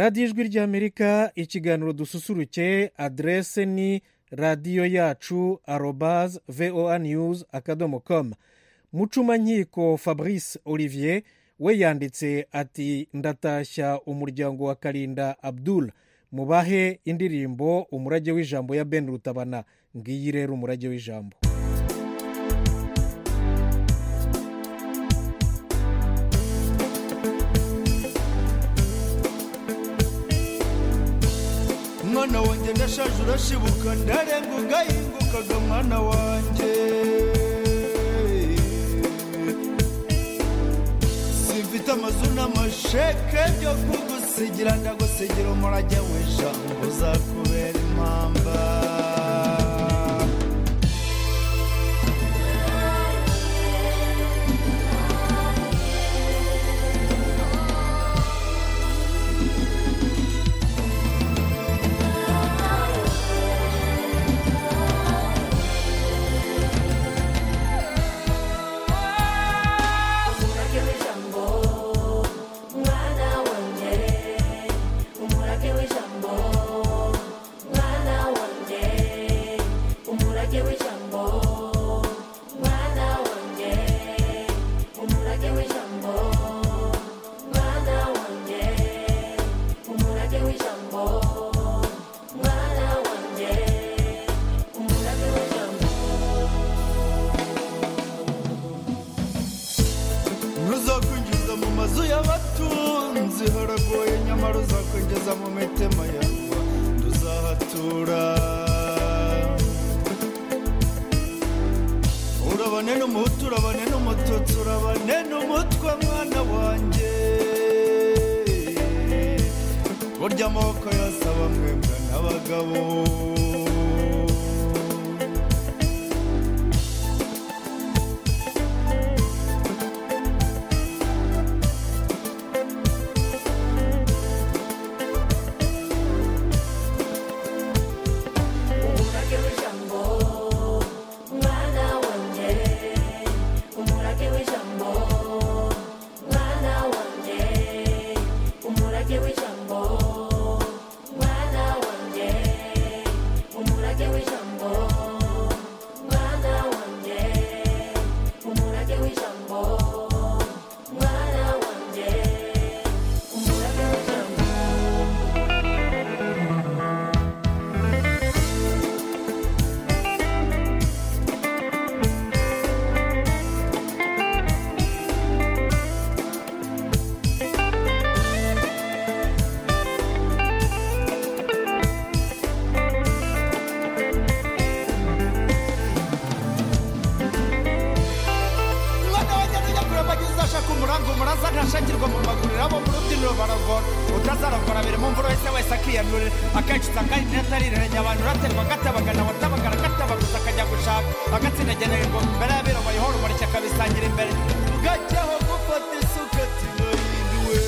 radiyo ijwi ry'amerika ikiganiro dususuruke aderese ni radiyo yacu arobaze voa news akadomo com mucumankiko fabrice olivier we yanditse ati ndatashya umuryango wa karinda abdul mubahe indirimbo umurage w'ijambo ya ben rutabana ngiyi rero umurage w'ijambo mwana wanjye ndashaje urashibuka ndarenga ugahingukaga mwana wanjye simfite amazu n'amasheke byo kugusigira ndagusigira umurage w'ijambo uzakubera impamba umurage w'ijambo mwana wanjye umurage w'ijambo mwana wanjye umurage w'ijambo mwana wanjye umurage w'ijambo mwana wanjye umurage w'ijambo mwana wanjye umurage w'ijambo ntuzakwinjiza mu mazu y'abatunzi haragoye nyamara uzakwinjiza mu mitima yawe tuzahatura urabane n'umuhutu urabane n'umututsi urabane n'umutwe mwana wanjye burya amaboko yose aba mwebwe n'abagabo umurage w'ijambo mwana wanjye umurage w'ijambo mwana wanjye umurage w'ijambo mwana wanjye umurage w'ijambo mwana wanjye umurage w'ijambo mwana wanjye umurage w'ijambo mwana wanjye nujya kureba agize uzashaka umurango umuraza ntashakirwa mu maguriro abo mu rubyiniro baragora utazaragora biri mu mvura wese wese akiyanurira akenshi usanga ari netarirerenya abantu uraterwa agatabagana watabagara agatabaguza akajya gushaka agatsindagenera ingoma imbere y'abiro bayihora umurike akabisangira imbere bwajyaho gufata isuka tinahinduwe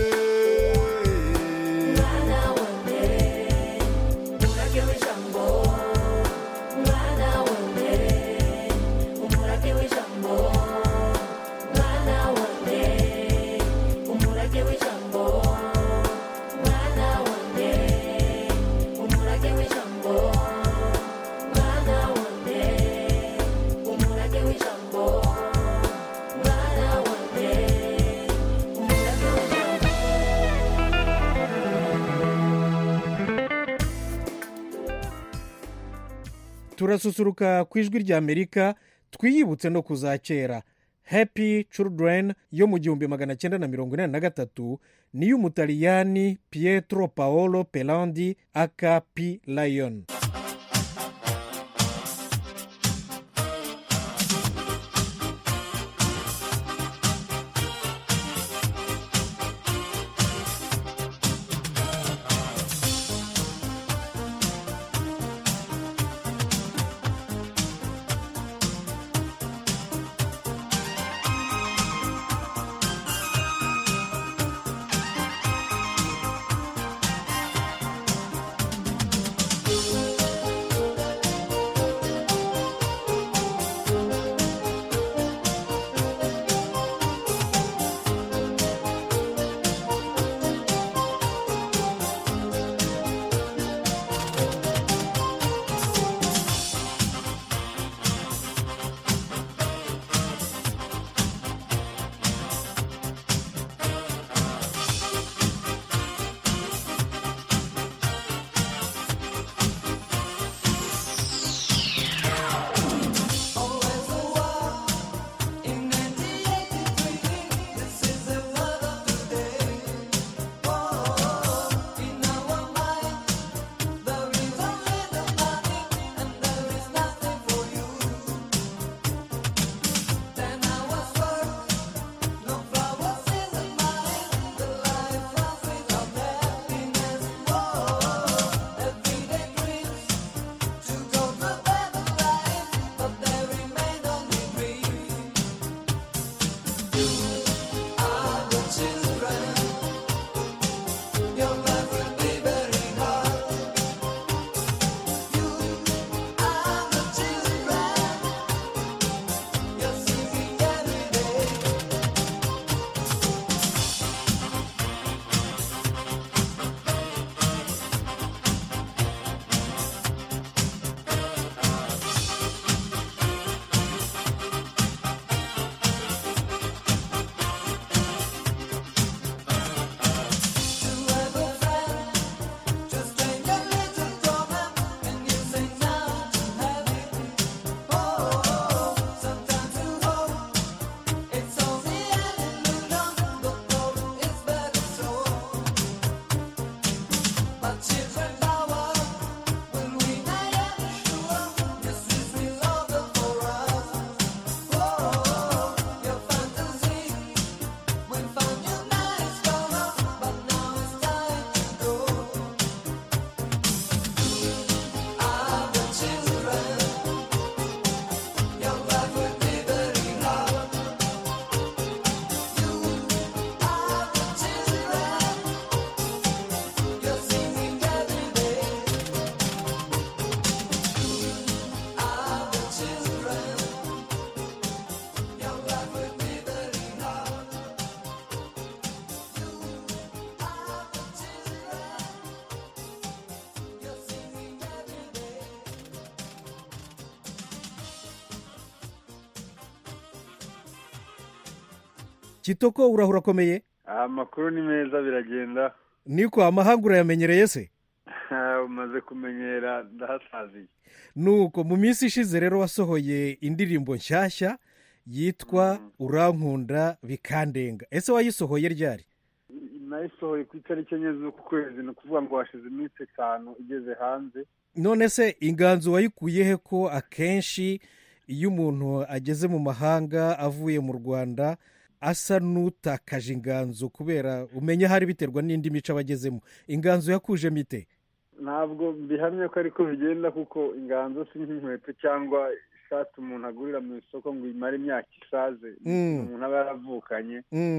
mwana wanjye umurage w'ijambo mwana wanjye umurage w'ijambo mwana wanjye umurage w'ijambo mwana wanjye umurage w'ijambo mwana wanjye umurage w'ijambo mwana wanjye umurage w'ijambo turasusuruka ku ijwi ry'amerika twiyibutse no kuzakera happy children yo mu gihumbi magana cyenda na mirongo inani na gatatu niy'umutaliyani pietro paolo pelandi aka p lion Thank kitoko urahura akomeye amakuru ni meza biragenda niko amahanga urayamenyereye se umaze kumenyera ndahasaziye nuko mu minsi ishize rero wasohoye indirimbo nshyashya yitwa urankunda bikandenga ese wayisohoye ryari nayisohoye ku itariki enye z'uku kwezi ni ukuvuga ngo hashize iminsi itanu igeze hanze none se inganzo wayikuye he ko akenshi iyo umuntu ageze mu mahanga avuye mu rwanda asa n'utakaje inganzo kubera umenya hari biterwa n'indi mico aba agezemo inganzo yakujemo ite ntabwo bihamye ko ariko bigenda kuko inganzo si nk'inkweto cyangwa ishati umuntu agurira mu isoko ngo imare imyaka isaze umuntu aba yaravukanye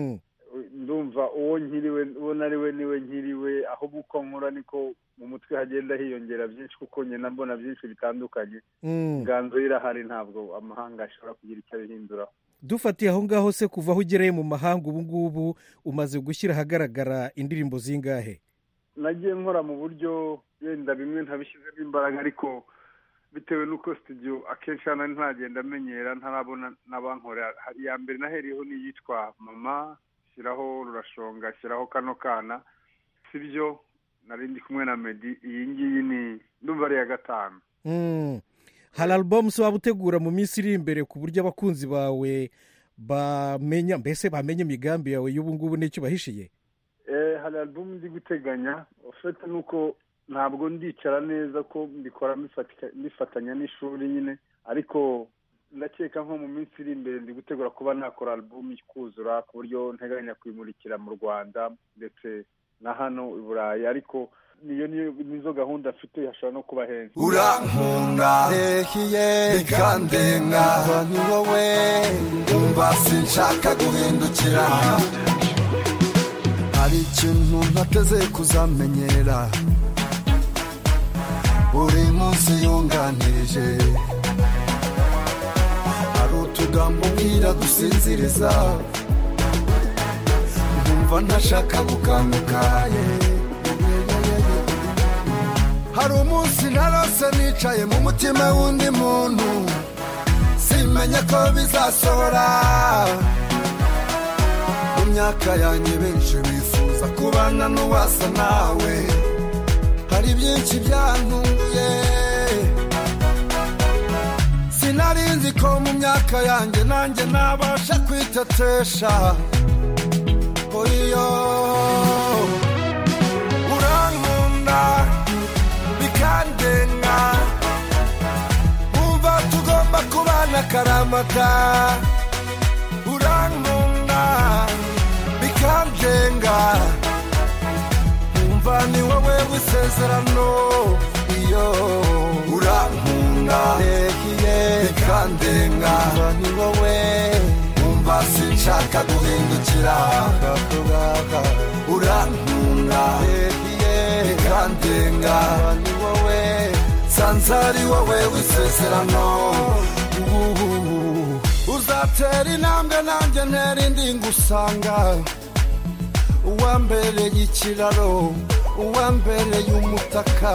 ndumva uwo nkiriwe uwo nari we niwe nkiriwe ahubwo uko nkura niko mu mutwe hagenda hiyongera byinshi kuko ngenda mbona byinshi bitandukanye inganzo irahari ntabwo amahanga ashobora kugira icyo abihinduraho dufatiye aho ngaho se kuva aho ugereye mu mahanga ubu ngubu umaze gushyira ahagaragara indirimbo zingahe nagiye nkora mu buryo wenda bimwe ntabishyizemo imbaraga ariko bitewe n'uko studio akenshi hano ntagenda amenyera ntarabona n'abankorera iya mbere naheriyeho n'iyitwa mama shyiraho rurashonga shyiraho kano kana si byo nari ndi kumwe na medi iyi ngiyi ni ndumva ari iya gatanu hari alubumu waba utegura mu minsi iri imbere ku buryo abakunzi bawe bamenya mbese bamenya imigambi yawe y'ubu ngubu n'icyo bahishiye hari alubumu ndi guteganya ufite nuko ntabwo ndicara neza ko mbikora mbifatanya n'ishuri nyine ariko ndakeka nko mu minsi iri imbere ndi gutegura kuba nakora alubumu ikuzura ku buryo nteganya kuyimurikira mu rwanda ndetse na hano i burayi ariko niyo nizo gahunda afite hashobora no kuba henshi urankunda rehiye bikandenga ni wowe umva sinshaka guhindukira hari ikintu ntateze kuzamenyera buri munsi yunganirije hari utugambo mbwira dusinziriza nkumva ntashaka gukanguka hari umunsi narose nicaye mu mutima w'undi muntu simenya ko bizasohora mu myaka yanjye benshi bifuza kubana n'uwasa nawe hari byinshi byantunguye sinari nzi ko mu myaka yanjye nanjye nabasha kwitetesha oyo urankunda bikandenga umva tugomba kubana akaramata urankunda bikandenga umva ni wowe w'isezerano iyo urankunda rehiye bikandenga ni wowe umva sinshaka guhindukira urankunda rehiye bikandenga ni wowe sanze ari wowe w'isezerano uzatera intambwe nanjye ntera indi ngusanga uwambereye ikiraro uwambereye umutaka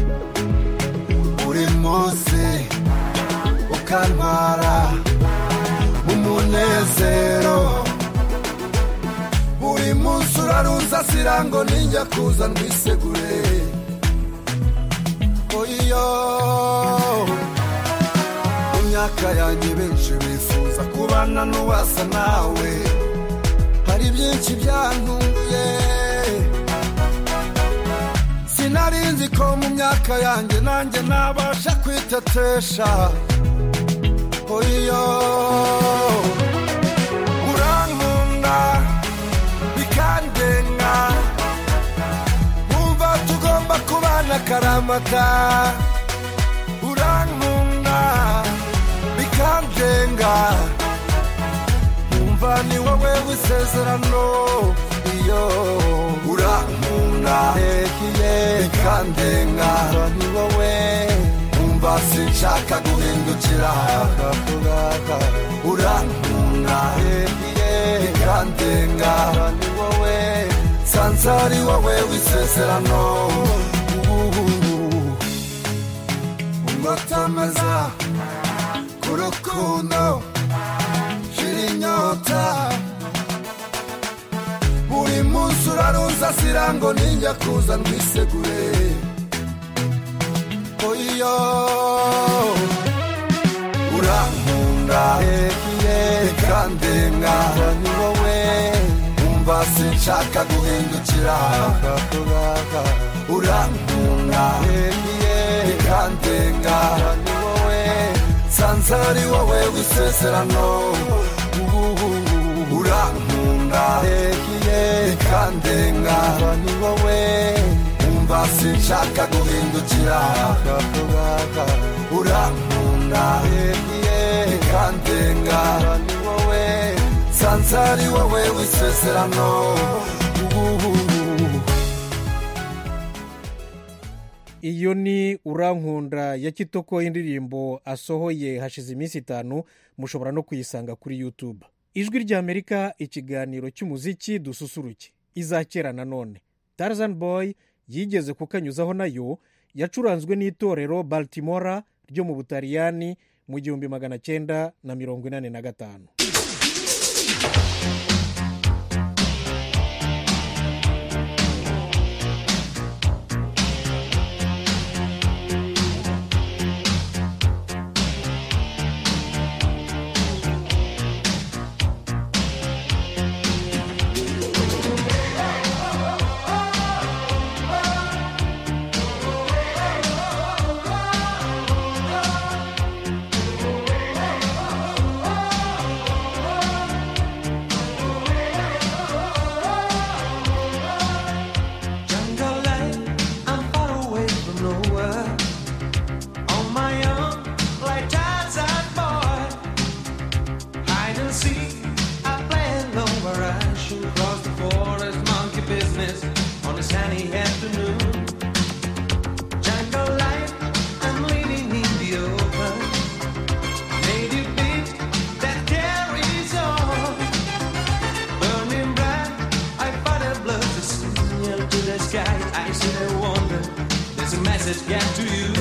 buri munsi ukantwara mu munezero buri munsi urarunza sirango ninjya kuza ndwisegure oyo mu myaka yanjye benshi bifuza kubana n'uwasa nawe hari byinshi byantunguye sinari nzi ko mu myaka yanjye nanjye nabasha kwitetesha oyo urankunda bikandenga wumva tugomba kubana akaramata urankunda bikandenga umva ni wowe w'isezerano iyo urankunda rehiye bikandenga ni wowe umva sinshaka guhindukira urankunda rehiye bikandenga ni wowe sanze ari wowe w'isezerano ungotameza ku rukundo shira inyota gusa urarunzasira ngo ninjya kuza ndwisegure oyo urankunda bikandenga ni wowe umva sinshaka guhindukira urankunda bikandenga ni wowe nsanze ari wowe w'isezerano urankunda bikandenga ni wowe umva sinshaka guhindukira urankunda bikandenga ni wowe nsanze ari wowe w'isezerano iyo ni urankunda ya kitoko indirimbo asohoye hashize iminsi itanu mushobora no kuyisanga kuri youtube ijwi ry'amerika ikiganiro cy'umuziki dususuruke iza kera nanone tarzan boy yigeze kukanyuzaho nayo yacuranzwe n'itorero baltimora ryo mu butaliyani mu gihumbi magana cyenda na mirongo inani na gatanu Jungle life, I'm far away from nowhere. On my own, like Tarzan boy. Hide and seek, I play alone where I should cross the forest, monkey business on a sunny afternoon. Jungle life, I'm living in the open. Native beat that carries on. Burning bright, I fight a blood to signal to the sky. I sit and wonder, there's a message get to you.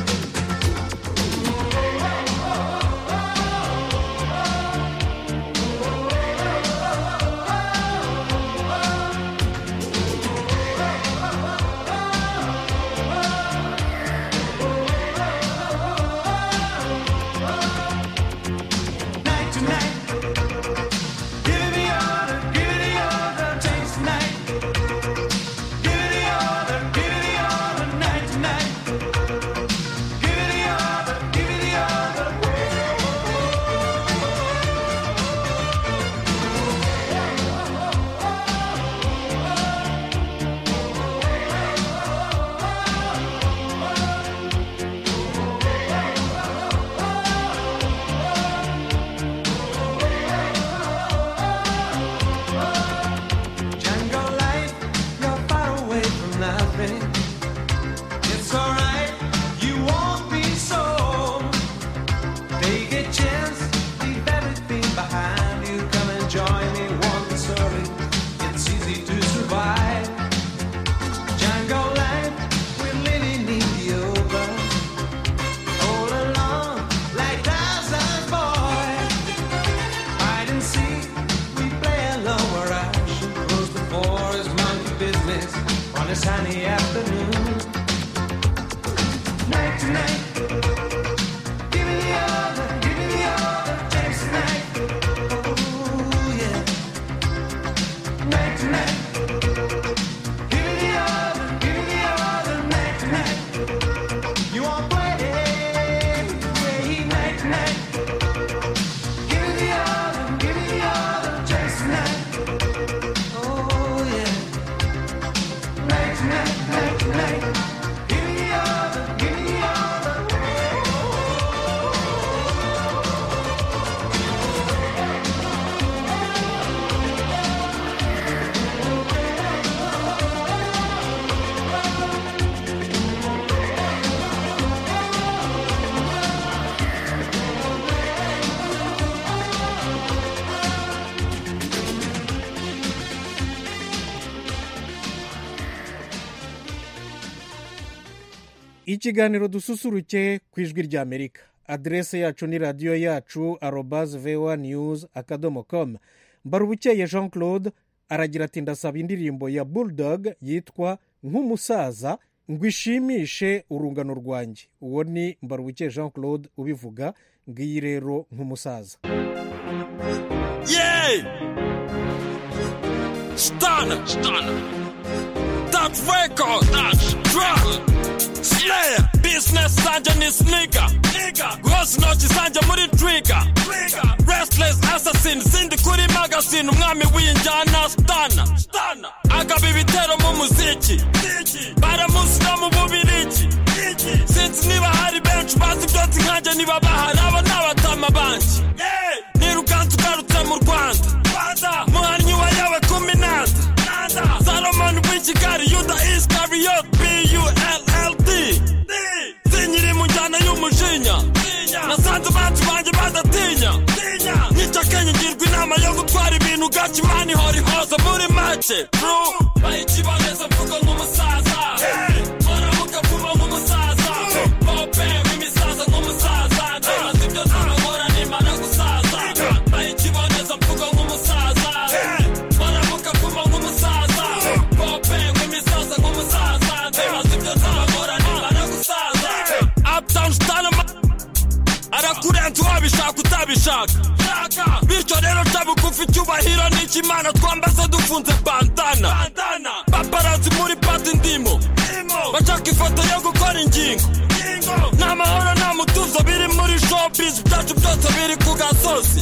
Night to night, give me order, give me order, taste tonight. Give me order, give me order, night to night. Give me order, give me order. Jungle life, you're far away from nothing. It's alright, you won't be so. Take a chance, leave everything behind you. Come and join me, walk the story. It's easy to survive. Jungle life, we're living in the open. All alone, like Tarzan boy. Hide and seek, we play alone where I should close the forest, monkey business on a sunny afternoon. Night to night, give me the other, give me the other, taste tonight. Ooh, yeah. Night to night, give me the other, give me the other, night to night. You want play, play night to night. Give me the other, give me the other, just tonight. Oh yeah. Night tonight, night tonight. Give me the other, give me the other. ikiganiro dususuruke ku ijwi ry'amerika aderese yacu ni radiyo yacu arobaze vewa niyuzi akadomo komu mbarubukeye jean claude aragira ati ndasaba indirimbo ya bulldog yitwa nk'umusaza ngo ishimishe urungano rwanjye uwo ni mbarubuke jean claude ubivuga ngiyi rero nk'umusaza Yay! Stunner, stunner. That record, that drop. Slayer, business sanja ni sneaker. Rose intoki zanje muri trigger. Restless assassin, sindi kuri magazine, umwami w'injyana stana. Agaba ibitero mu muziki. Baramuzi no mu bubirigi. Sinzi niba hari benshi bazi byose nkanjye niba bahari aba ni abatama banjye. Nirukanze ugarutse mu Rwanda. Muhannyi wa yawe kumi nanda. Salomon w'i Kigali, Yuda Iscariot, B-U-L-L-D. Sinyiri mu njyana y'umujinya. Nasanze abanzi banjye badatinya. Nica Kenya ngirwa inama yo gutwara ibintu gake imana ihora ihoza muri make. Bro, bayikiboneza mvugo nk'umusaza. Muramuka vuba nk'umusaza. Pope w'imisaza nk'umusaza. Ndibaza ibyo nzabakora nimara gusaza. Bayikiboneza mvugo nk'umusaza. Muramuka vuba nk'umusaza. Pope w'imisaza nk'umusaza. Ndibaza ibyo nzabakora nimara gusaza. Uptown style arakurenza wabishaka utabishaka bityo rero ca bugufi icyubahiro n'ikimana twambaze dufunze bandana paparazi muri pati ndimo bashaka ifoto yo gukora ingingo nta mahoro nta mutuzo biri muri showbiz byacu byose biri ku gasozi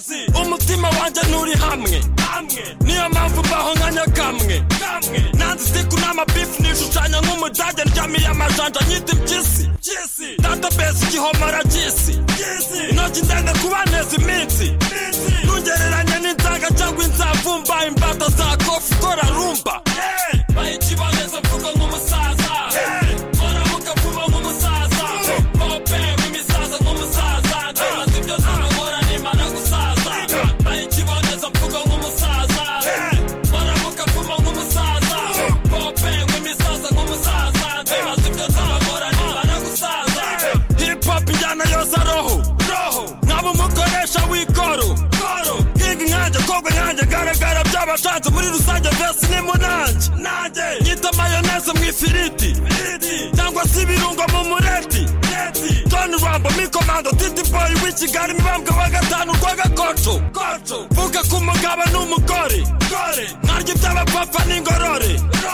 umutima wanjye nturi hamwe niyo mpamvu mbaho nka nyakamwe nanze isiku n'amabifu nishushanya nk'umudage ndyamiye amajanja nyita impyisi database igihomora cy'isi intoki ndende kubaneza iminsi ntungereranye n'inzaga cyangwa inzavumba imbata za kofi ikora rumba bayikiboneza mvugo nk'umusaza muramuka vuba nk'umusaza pope w'imisaza nk'umusaza ndibaza ibyo nzabakora nimara gusaza bayikiboneza mvugo nk'umusaza muramuka vuba nk'umusaza pope w'imisaza nk'umusaza ndibaza ibyo nzabakora nimara gusaza hip hop injyana yose roho nkaba umukoresha w'ikoro higa inkange kogwa inkange garagara by'abashanze muri rusange vesi ni munange nyita mayoneze mu ifiriti cyangwa se ibirungo mu mureti John Rambo mikomando titi boy w'i Kigali mibambwe wa gatanu rwa gakoco vuga ku mugabo n'umugore nkarya iby'abapfapfa n'ingorore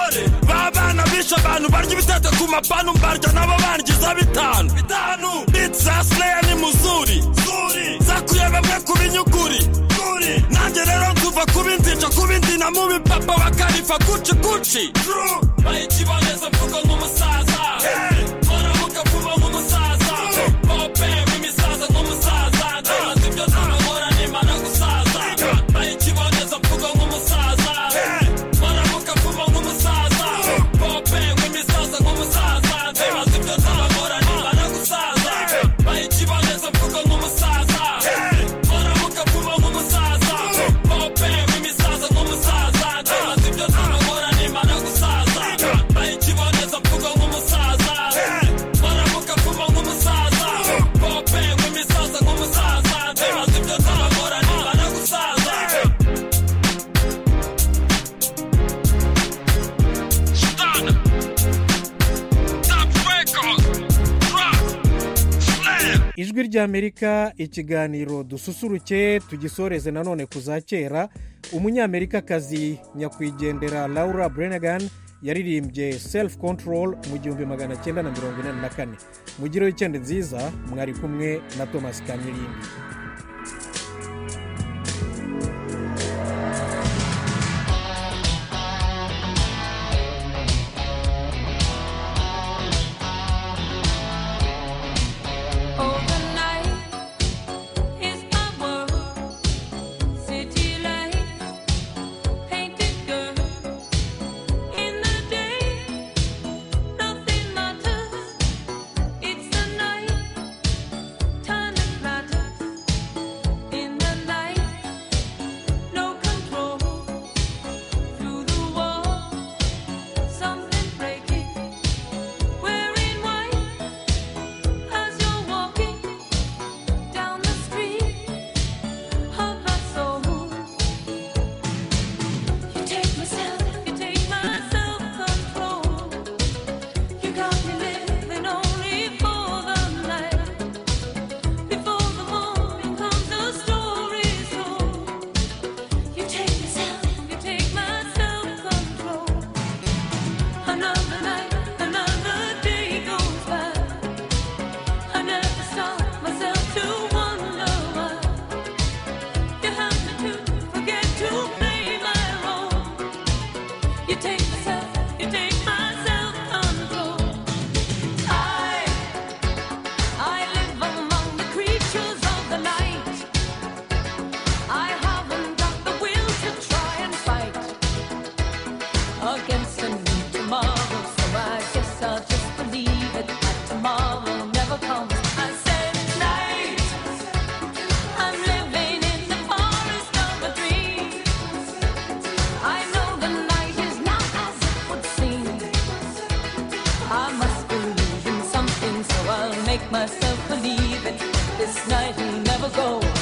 babana bishe abantu barya ibitete ku mapanu mbarya nabo bangiza bitanu biti za Slayer ni muzuri zakuye bamwe ku binyuguri nanjye rero nzuva kuba inzica kuba indina mu bipapa bakarifa kuci kuci bayikiboneza mvugo nk'umusaza muramuka vuba nk'umusaza pope w'imisaza nk'umusaza ndibaza ibyo nzabakora nimara gusaza bayikiboneza mvugo nk'umusaza muramuka vuba nk'umusaza pope w'imisaza nk'umusaza ndibaza ibyo nzabakora nimara gusaza bayikiboneza mvugo nk'umusaza muramuka vuba nk'umusaza pope w'imisaza nk'umusaza ndibaza ibyo nzabakora nimara gusaza bayikiboneza mvugo nk'umusaza muramuka vuba nk'umusaza pope w'imisaza nk'umusaza ndibaza ibyo nzabakora nimara gusaza Stunner. Top record. Drop. Slayer. ijwi ry'amerika ikiganiro dususuruke tugisoreze nanone ku za kera umunyamerikakazi nyakwigendera laura brenegan yaririmbye self control mu gihumbi magana cyenda na mirongo inani na kane mugire wikendi nziza mwari kumwe na thomas kamirimbi Overnight is my world, city lights, painted girl. In the day, nothing matters. It's the night, time that matters. yourself believing this night will never go.